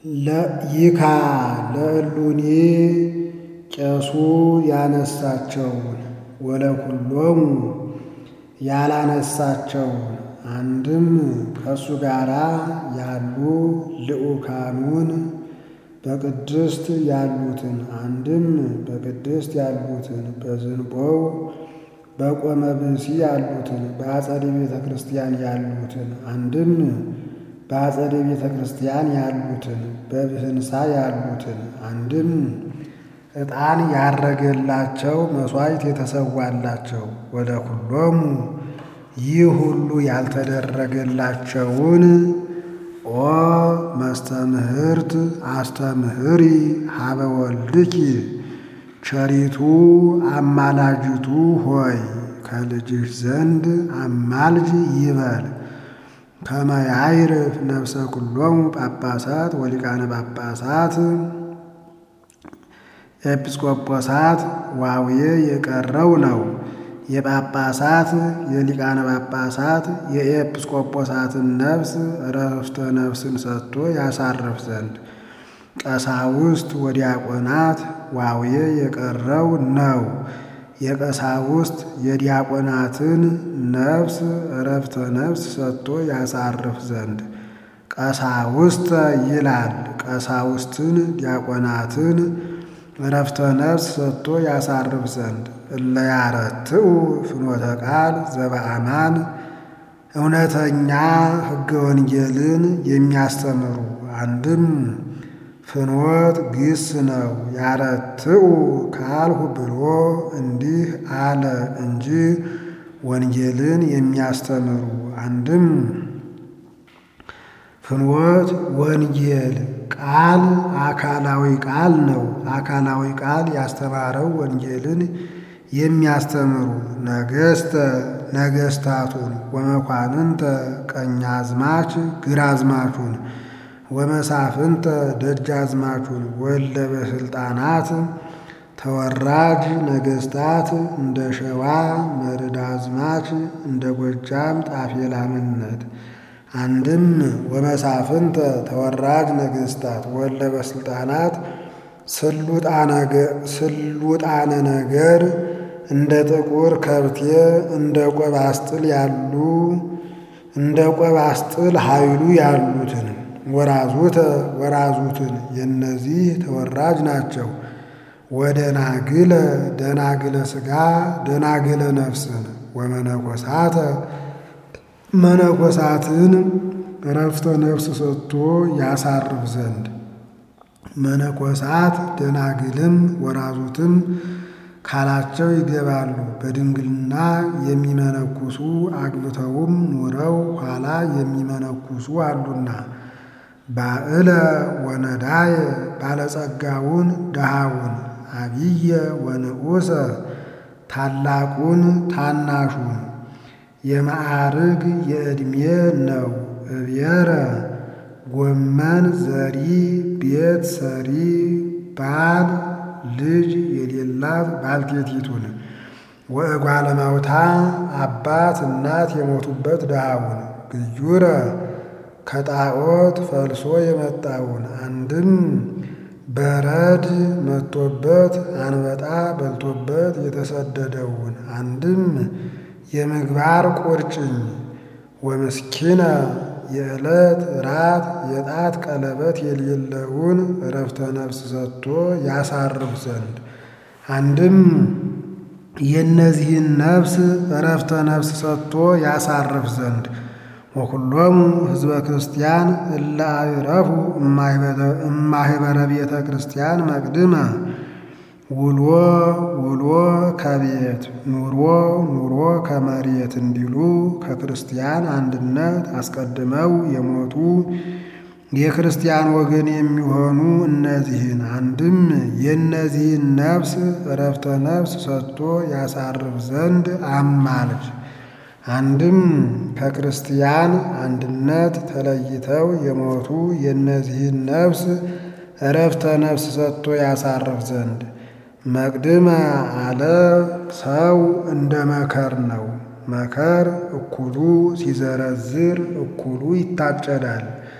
ይካ ለእሉኒ ቄሱ ያነሳቸውን ወለኩሎሙ ያላነሳቸውን አንድም ከእሱ ጋር ያሉ ልዑካኑን በቅድስት ያሉትን አንድም በቅድስት ያሉትን በዝንቦው በቆመ ብእሲ ያሉትን በአጸደ ቤተ ክርስቲያን ያሉትን አንድም በአጸደ ቤተ ክርስቲያን ያሉትን በብህንሳ ያሉትን አንድም ዕጣን ያረገላቸው መሥዋዕት የተሰዋላቸው ወደ ኩሎሙ ይህ ሁሉ ያልተደረገላቸውን ኦ መስተምህርት አስተምህሪ ሀበ ወልድኪ ቸሪቱ አማላጅቱ ሆይ ከልጅሽ ዘንድ አማልጅ ይበል። ከመ ያዕርፍ ነፍሰ ኩሎሙ ጳጳሳት ወሊቃነ ጳጳሳት ኤጲስቆጶሳት ዋውዬ የቀረው ነው። የጳጳሳት የሊቃነ ጳጳሳት የኤጲስቆጶሳትን ነፍስ እረፍተ ነፍስን ሰጥቶ ያሳርፍ ዘንድ ቀሳውስት ወዲያቆናት ዋውዬ የቀረው ነው። የቀሳውስት የዲያቆናትን ነፍስ እረፍተ ነፍስ ሰጥቶ ያሳርፍ ዘንድ ቀሳውስተ ይላል። ቀሳውስትን ዲያቆናትን እረፍተ ነፍስ ሰጥቶ ያሳርፍ ዘንድ እለ ያረትዑ ፍኖተ ቃል ዘበአማን እውነተኛ ሕገ ወንጌልን የሚያስተምሩ አንድም ፍኖት ግስ ነው። ያረትዑ ካልሁ ብሎ እንዲህ አለ እንጂ ወንጌልን የሚያስተምሩ አንድም ፍኖት ወንጌል ቃል አካላዊ ቃል ነው። አካላዊ ቃል ያስተማረው ወንጌልን የሚያስተምሩ ነገስተ ነገስታቱን ወመኳንንተ ቀኛዝማች ግራዝማቹን ወመሳፍንተ ደጃዝማቹን ወለ በስልጣናት ተወራጅ ነገስታት እንደ ሸዋ መርዳዝማች እንደ ጎጃም ጣፌላምነት አንድም ወመሳፍንተ ተወራጅ ነገስታት ወለ በስልጣናት ስሉጣነ ነገር እንደ ጥቁር ከብቴ እንደ ቆባስጥል ያሉ እንደ ቆባስጥል ኃይሉ ያሉትን ወራዙተ ወራዙትን የነዚህ ተወራጅ ናቸው። ወደናግለ ደናግለ ሥጋ ደናግለ ነፍስን ወመነኮሳተ መነኮሳትን እረፍተ ነፍስ ሰጥቶ ያሳርፍ ዘንድ መነኮሳት ደናግልም ወራዙትም ካላቸው ይገባሉ። በድንግልና የሚመነኩሱ አግብተውም ኑረው ኋላ የሚመነኩሱ አሉና ባዕለ ወነዳየ ባለጸጋውን ድሃውን አብየ ወንዑሰ ታላቁን ታናሹን የማዕርግ የዕድሜ ነው። እብየረ ጎመን ዘሪ ቤት ሰሪ ባል ልጅ የሌላት ባልቴቲቱን ወእጓለ ማውታ አባት እናት የሞቱበት ድሃውን ግዩረ ከጣዖት ፈልሶ የመጣውን አንድም በረድ መጥቶበት አንበጣ በልቶበት የተሰደደውን አንድም የምግባር ቁርጭኝ ወምስኪነ የዕለት ራት የጣት ቀለበት የሌለውን እረፍተ ነፍስ ሰጥቶ ያሳርፍ ዘንድ አንድም የእነዚህን ነፍስ እረፍተ ነፍስ ሰጥቶ ያሳርፍ ዘንድ ወኩሎሙ ሕዝበ ክርስቲያን እለ አዕረፉ እማኅበረ ቤተ ክርስቲያን መቅድመ ውሎ ውሎ ከቤት ኑሮ ኑሮ ከመሬት እንዲሉ ከክርስቲያን አንድነት አስቀድመው የሞቱ የክርስቲያን ወገን የሚሆኑ እነዚህን አንድም የእነዚህን ነፍስ እረፍተ ነፍስ ሰጥቶ ያሳርፍ ዘንድ አማልጅ አንድም ከክርስቲያን አንድነት ተለይተው የሞቱ የእነዚህን ነፍስ እረፍተ ነፍስ ሰጥቶ ያሳርፍ ዘንድ መቅድመ አለ ሰው እንደ መከር ነው። መከር እኩሉ ሲዘረዝር እኩሉ ይታጨዳል።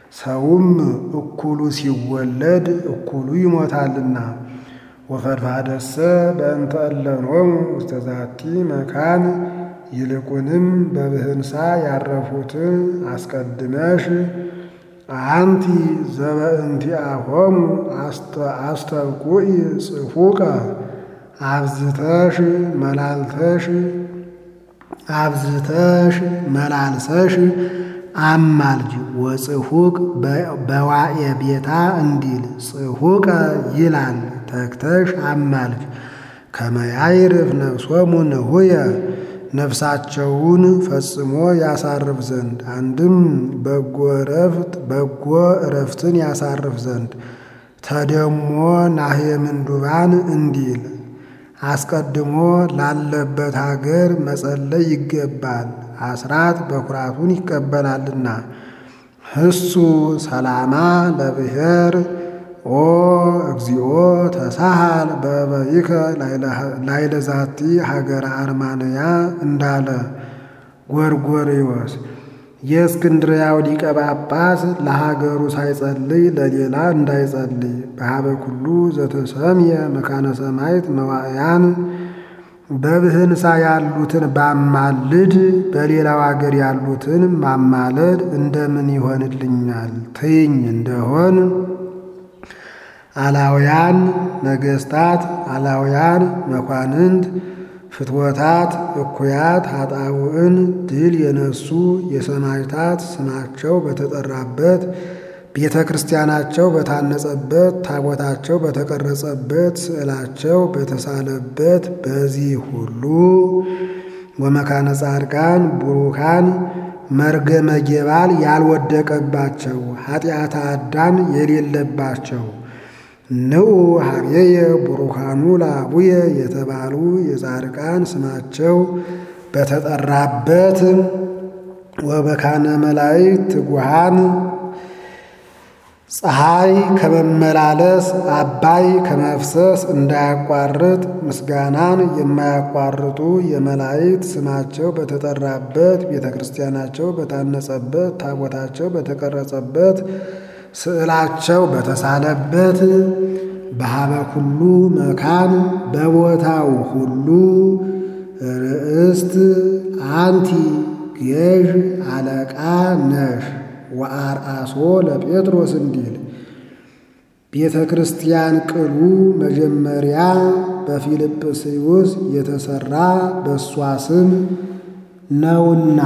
ሰውም እኩሉ ሲወለድ እኩሉ ይሞታልና። ወፈድፋደሰ በእንተ እለኖሙ ውስተ ዛቲ መካን ይልቁንም በብህንሳ ያረፉትን አስቀድመሽ አንቲ ዘበእንቲአሆሙ አስተብቁኢ ጽፉቀ አብዝተሽ መላልተሽ አብዝተሽ መላልሰሽ አማልጅ ወጽሑቅ በዋኤ ቤታ እንዲል ጽሑቀ ይላል ተግተሽ አማልጅ ከመያይርፍ ነፍሶሙ ንሁየ ነፍሳቸውን ፈጽሞ ያሳርፍ ዘንድ አንድም በጎ እረፍት በጎ እረፍትን ያሳርፍ ዘንድ ተደሞ ናህየ ምንዱባን እንዲል አስቀድሞ ላለበት ሀገር መጸለይ ይገባል። አስራት በኩራቱን ይቀበላልና። ህሱ ሰላማ ለብሔር ኦ እግዚኦ ተሳሃል በበይከ ላይለዛቲ ሀገረ አርማንያ እንዳለ ጎርጎርዮስ የእስክንድርያው ሊቀ ጳጳስ ለሀገሩ ሳይጸልይ ለሌላ እንዳይጸልይ በሀበ ኩሉ ዘተሰምየ መካነ ሰማይት መዋዕያን በብህንሳ ያሉትን ባማልድ በሌላው አገር ያሉትን ማማለድ እንደምን ይሆንልኛል ትይኝ እንደሆን አላውያን ነገስታት፣ አላውያን መኳንንት፣ ፍትወታት፣ እኩያት ኃጣውዕን ድል የነሱ የሰማዕታት ስማቸው በተጠራበት ቤተ ክርስቲያናቸው በታነጸበት ታቦታቸው በተቀረጸበት ስዕላቸው በተሳለበት በዚህ ሁሉ ወመካነ ጻድቃን ቡሩካን መርገመ ጌባል ያልወደቀባቸው ኃጢአተ አዳም የሌለባቸው ንዑ ሀብየየ ቡሩካኑ ለአቡየ የተባሉ የጻድቃን ስማቸው በተጠራበት ወበካነ መላእክት ትጉሃን ፀሐይ ከመመላለስ አባይ ከመፍሰስ እንዳያቋርጥ ምስጋናን የማያቋርጡ የመላእክት ስማቸው በተጠራበት ቤተ ክርስቲያናቸው በታነጸበት ታቦታቸው በተቀረጸበት ስዕላቸው በተሳለበት በሀበ ኩሉ መካን በቦታው ሁሉ ርእስት አንቲ ገዥ አለቃ ነሽ ወአርአሶ ለጴጥሮስ እንዲል ቤተ ክርስቲያን ቅሉ መጀመሪያ በፊልጵስዩስ የተሰራ በእሷ ስም ነውና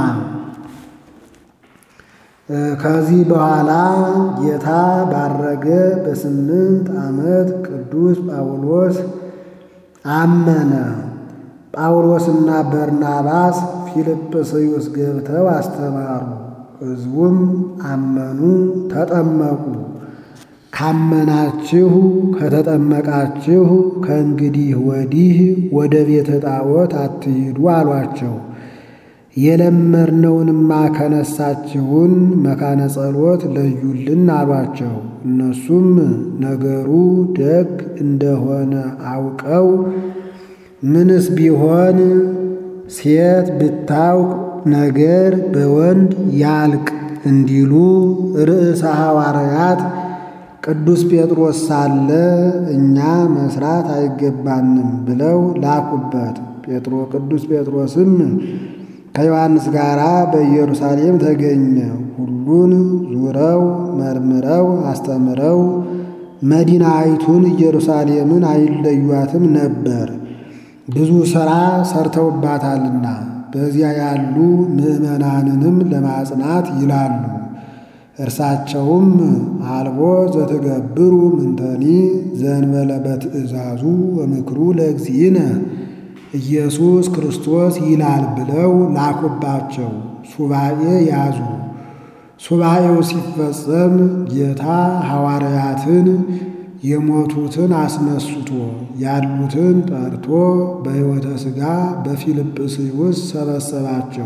ከዚህ በኋላ ጌታ ባረገ በስምንት ዓመት ቅዱስ ጳውሎስ አመነ። ጳውሎስና በርናባስ ፊልጵስዩስ ገብተው አስተማሩ። ሕዝቡም አመኑ፣ ተጠመቁ። ካመናችሁ ከተጠመቃችሁ ከእንግዲህ ወዲህ ወደ ቤተ ጣዖት አትሂዱ አሏቸው። የለመድነውንማ ከነሳችሁን መካነ ጸሎት ለዩልን አሏቸው። እነሱም ነገሩ ደግ እንደሆነ አውቀው ምንስ ቢሆን ሴት ብታውቅ ነገር በወንድ ያልቅ እንዲሉ ርዕሰ ሐዋርያት ቅዱስ ጴጥሮስ ሳለ እኛ መስራት አይገባንም ብለው ላኩበት። ጴጥሮ ቅዱስ ጴጥሮስም ከዮሐንስ ጋር በኢየሩሳሌም ተገኘ። ሁሉን ዙረው መርምረው አስተምረው መዲናይቱን ኢየሩሳሌምን አይለዩአትም ነበር፣ ብዙ ሥራ ሰርተውባታልና በዚያ ያሉ ምዕመናንንም ለማጽናት ይላሉ። እርሳቸውም አልቦ ዘትገብሩ ምንተኒ ዘንበለ በትእዛዙ ወምክሩ ለእግዚእነ ኢየሱስ ክርስቶስ ይላል ብለው ላኩባቸው። ሱባኤ ያዙ። ሱባኤው ሲፈጸም ጌታ ሐዋርያትን የሞቱትን አስነስቶ ያሉትን ጠርቶ በሕይወተ ሥጋ በፊልጵስዩስ ሰበሰባቸው።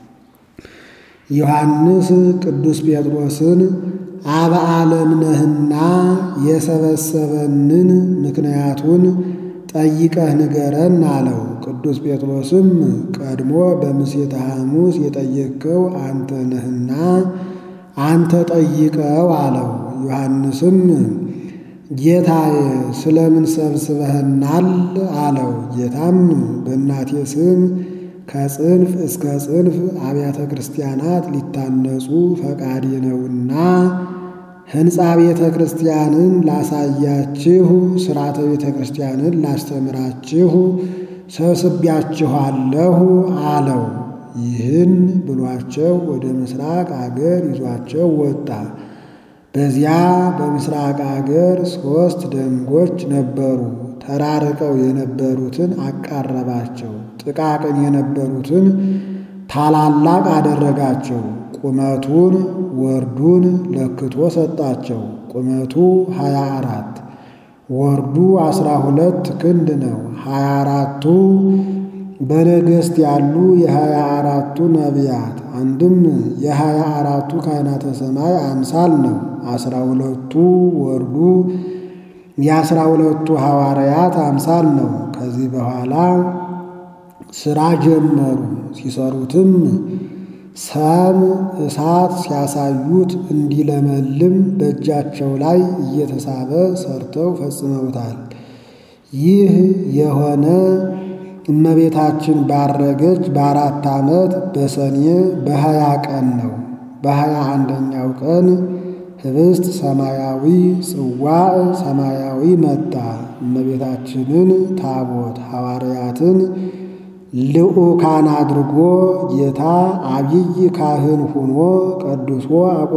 ዮሐንስ ቅዱስ ጴጥሮስን አበ ዓለም ነህና የሰበሰበንን ምክንያቱን ጠይቀህ ንገረን አለው። ቅዱስ ጴጥሮስም ቀድሞ በምሴተ ሐሙስ የጠየቅከው አንተ ነህና አንተ ጠይቀው አለው። ዮሐንስም ጌታዬ ስለምን ሰብስበህናል አለው። ጌታም በእናቴ ስም ከጽንፍ እስከ ጽንፍ አብያተ ክርስቲያናት ሊታነጹ ፈቃዴ ነውና ሕንፃ ቤተ ክርስቲያንን ላሳያችሁ፣ ሥርዓተ ቤተ ክርስቲያንን ላስተምራችሁ ሰብስቢያችኋለሁ አለው። ይህን ብሏቸው ወደ ምስራቅ አገር ይዟቸው ወጣ። በዚያ በምስራቅ አገር ሦስት ደንጎች ነበሩ። ተራርቀው የነበሩትን አቃረባቸው፣ ጥቃቅን የነበሩትን ታላላቅ አደረጋቸው። ቁመቱን ወርዱን ለክቶ ሰጣቸው። ቁመቱ ሀያ አራት ወርዱ አስራ ሁለት ክንድ ነው። ሀያ አራቱ በነገሥት ያሉ የሀያ አራቱ ነቢያት አንድም የሀያ አራቱ ካህናተ ሰማይ አምሳል ነው። አስራ ሁለቱ ወርዱ የአስራ ሁለቱ ሐዋርያት አምሳል ነው። ከዚህ በኋላ ሥራ ጀመሩ። ሲሰሩትም ሰም እሳት ሲያሳዩት እንዲለመልም በእጃቸው ላይ እየተሳበ ሰርተው ፈጽመውታል። ይህ የሆነ እመቤታችን ባረገች በአራት ዓመት በሰኔ በሀያ ቀን ነው። በሀያ አንደኛው ቀን ህብስት ሰማያዊ ጽዋዕ ሰማያዊ መጣ። እመቤታችንን ታቦት ሐዋርያትን ልዑካን አድርጎ ጌታ አብይ ካህን ሆኖ ቀድሶ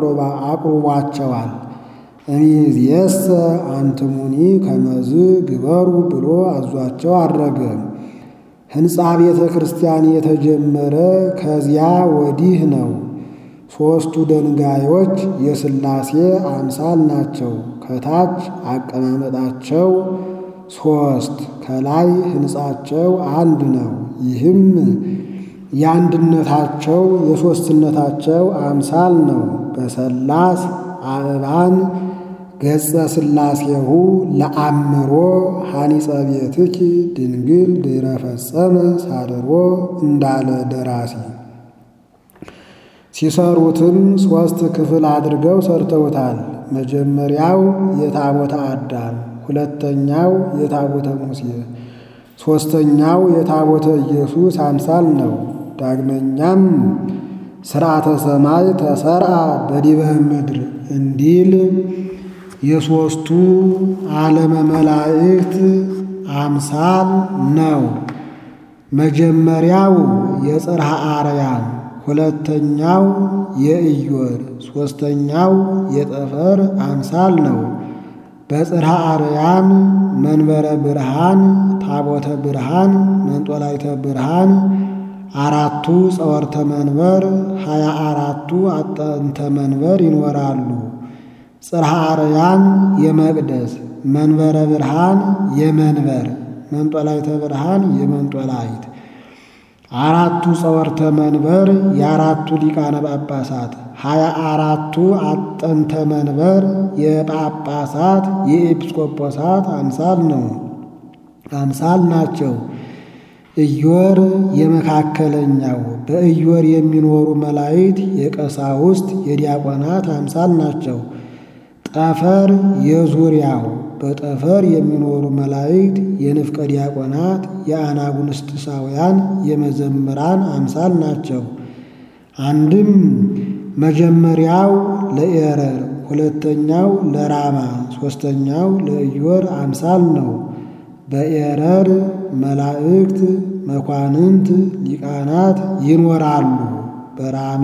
አቁርቧቸዋል። እሚእዜሰ አንትሙኒ ከመዝ ግበሩ ብሎ አዟቸው አረገ። ሕንፃ ቤተ ክርስቲያን የተጀመረ ከዚያ ወዲህ ነው። ሦስቱ ደንጋዮች የሥላሴ አምሳል ናቸው። ከታች አቀማመጣቸው ሦስት ከላይ ሕንፃቸው አንድ ነው። ይህም የአንድነታቸው የሦስትነታቸው አምሳል ነው። በሰላስ አእባን ገጸ ሥላሴሁ ለአምሮ ሐኒጸ ቤትኪ ድንግል ድኅረ ፈጸመ ሳድሮ እንዳለ ደራሲ። ሲሰሩትም ሦስት ክፍል አድርገው ሰርተውታል። መጀመሪያው የታቦተ አዳም፣ ሁለተኛው የታቦተ ሙሴ፣ ሦስተኛው የታቦተ ኢየሱስ አምሳል ነው። ዳግመኛም ሥርዓተ ሰማይ ተሰርአ በዲበ ምድር እንዲል የሦስቱ ዓለመ መላእክት አምሳል ነው። መጀመሪያው የጽርሐ አርያም፣ ሁለተኛው የኢዮር፣ ሦስተኛው የጠፈር አምሳል ነው። በጽርሐ አርያም መንበረ ብርሃን፣ ታቦተ ብርሃን፣ መንጦላይተ ብርሃን አራቱ ጸወርተ መንበር ሀያ አራቱ አጠንተ መንበር ይኖራሉ። ጽርሐ አርያም የመቅደስ መንበረ ብርሃን የመንበር መንጦላይተ ብርሃን የመንጦላይት አራቱ ጸወርተ መንበር የአራቱ ሊቃነ ጳጳሳት ሀያ አራቱ አጠንተ መንበር የጳጳሳት የኤጲስቆጶሳት አምሳል ነው አምሳል ናቸው። ኢዮር የመካከለኛው በኢዮር የሚኖሩ መላእክት የቀሳውስት የዲያቆናት አምሳል ናቸው። ጠፈር የዙሪያው በጠፈር የሚኖሩ መላእክት የንፍቀ ዲያቆናት የአናጉንስጢሳውያን የመዘምራን አምሳል ናቸው። አንድም መጀመሪያው ለኤረር፣ ሁለተኛው ለራማ፣ ሦስተኛው ለኢዮር አምሳል ነው። በኤረር መላእክት መኳንንት ሊቃናት ይኖራሉ። በራማ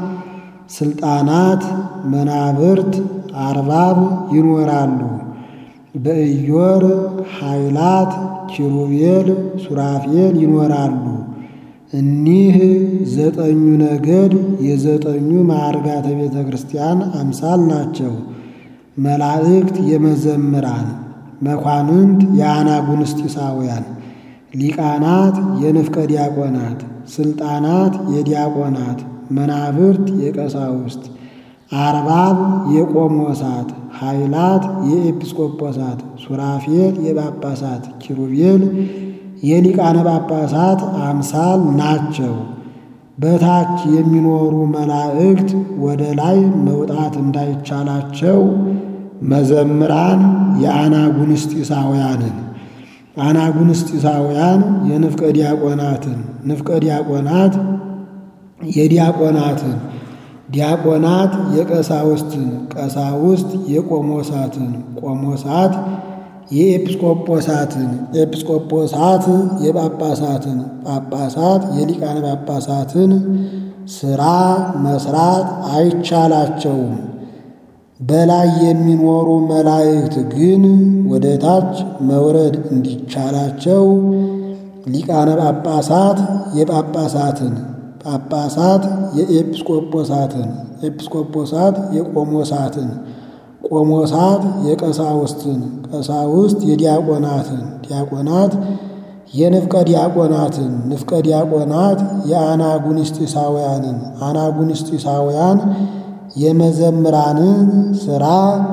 ስልጣናት መናብርት አርባብ ይኖራሉ። በኢዮር ኃይላት ኪሩቤል ሱራፌል ይኖራሉ። እኒህ ዘጠኙ ነገድ የዘጠኙ ማዕርጋተ ቤተ ክርስቲያን አምሳል ናቸው። መላእክት የመዘምራን መኳንንት የአናጉንስጢሳውያን ሊቃናት የንፍቀ ዲያቆናት ስልጣናት የዲያቆናት መናብርት የቀሳውስት አርባብ የቆሞሳት ኃይላት የኤጲስቆጶሳት ሱራፌል የጳጳሳት ኪሩቤል የሊቃነ ጳጳሳት አምሳል ናቸው። በታች የሚኖሩ መላእክት ወደ ላይ መውጣት እንዳይቻላቸው መዘምራን የአናጉንስጢሳውያንን አናጉንስጢሳውያን የንፍቀ ዲያቆናትን ንፍቀ ዲያቆናት የዲያቆናትን ዲያቆናት የቀሳውስትን ቀሳውስት የቆሞሳትን ቆሞሳት የኤጲስቆጶሳትን ኤጲስቆጶሳት የጳጳሳትን ጳጳሳት የሊቃነ ጳጳሳትን ሥራ መስራት አይቻላቸውም። በላይ የሚኖሩ መላእክት ግን ወደ ታች መውረድ እንዲቻላቸው ሊቃነ ጳጳሳት የጳጳሳትን ጳጳሳት የኤጲስቆጶሳትን ኤጲስቆጶሳት የቆሞሳትን ቆሞሳት የቀሳውስትን ቀሳውስት የዲያቆናትን ዲያቆናት የንፍቀ ዲያቆናትን ንፍቀ ዲያቆናት የአናጉንስጢሳውያንን አናጉንስጢሳውያን የመዘምራንን ሥራ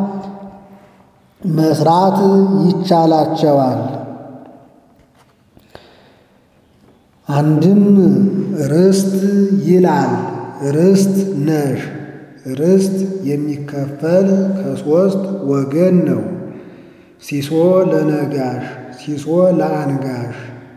መስራት ይቻላቸዋል። አንድም ርስት ይላል። ርስት ነሽ ርስት የሚከፈል ከሦስት ወገን ነው። ሲሶ ለነጋሽ፣ ሲሶ ለአንጋሽ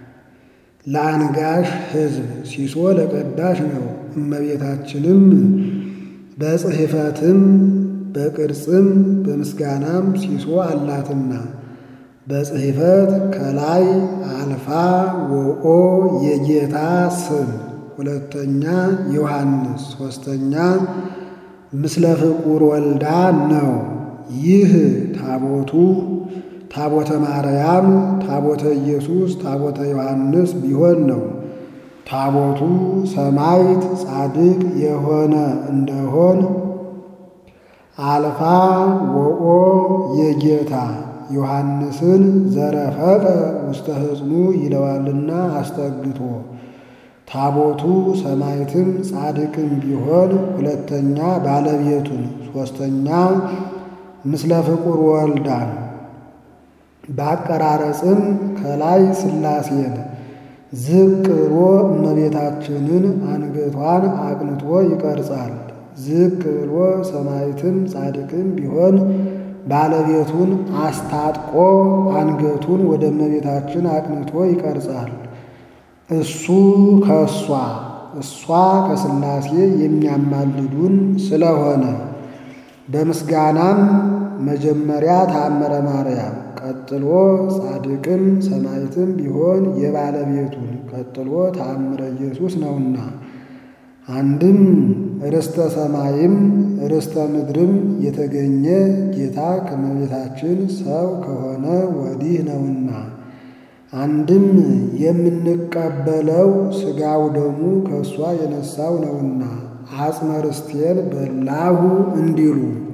ለአንጋሽ ሕዝብ ሲሶ ለቀዳሽ ነው። እመቤታችንም በጽሕፈትም በቅርጽም በምስጋናም ሲሶ አላትና በጽሕፈት ከላይ አልፋ ወኦ የጌታ ስም፣ ሁለተኛ ዮሐንስ፣ ሦስተኛ ምስለ ፍቁር ወልዳ ነው። ይህ ታቦቱ ታቦተ ማርያም፣ ታቦተ ኢየሱስ፣ ታቦተ ዮሐንስ ቢሆን ነው። ታቦቱ ሰማዕት ጻድቅ የሆነ እንደሆን አልፋ ወኦ የጌታ ዮሐንስን ዘረፈቀ ውስተ ሕፅኑ ይለዋልና አስጠግቶ ታቦቱ ሰማዕትም ጻድቅም ቢሆን ሁለተኛ ባለቤቱን ሦስተኛ ምስለ ፍቁር ወልዳን በአቀራረጽም ከላይ ሥላሴን ዝቅ ብሎ እመቤታችንን አንገቷን አቅንቶ ይቀርጻል። ዝቅ ብሎ ሰማዕትም ጻድቅም ቢሆን ባለቤቱን አስታጥቆ አንገቱን ወደ እመቤታችን አቅንቶ ይቀርጻል። እሱ ከእሷ እሷ ከሥላሴ የሚያማልዱን ስለሆነ በምስጋናም መጀመሪያ ታምረ ማርያም ቀጥሎ ጻድቅም ሰማዕትም ቢሆን የባለቤቱን ቀጥሎ ታምረ ኢየሱስ ነውና አንድም ርስተ ሰማይም ርስተ ምድርም የተገኘ ጌታ ከመቤታችን ሰው ከሆነ ወዲህ ነውና አንድም የምንቀበለው ሥጋው ደሙ ከእሷ የነሳው ነውና አጽመ ርስቴን በላሁ እንዲሉ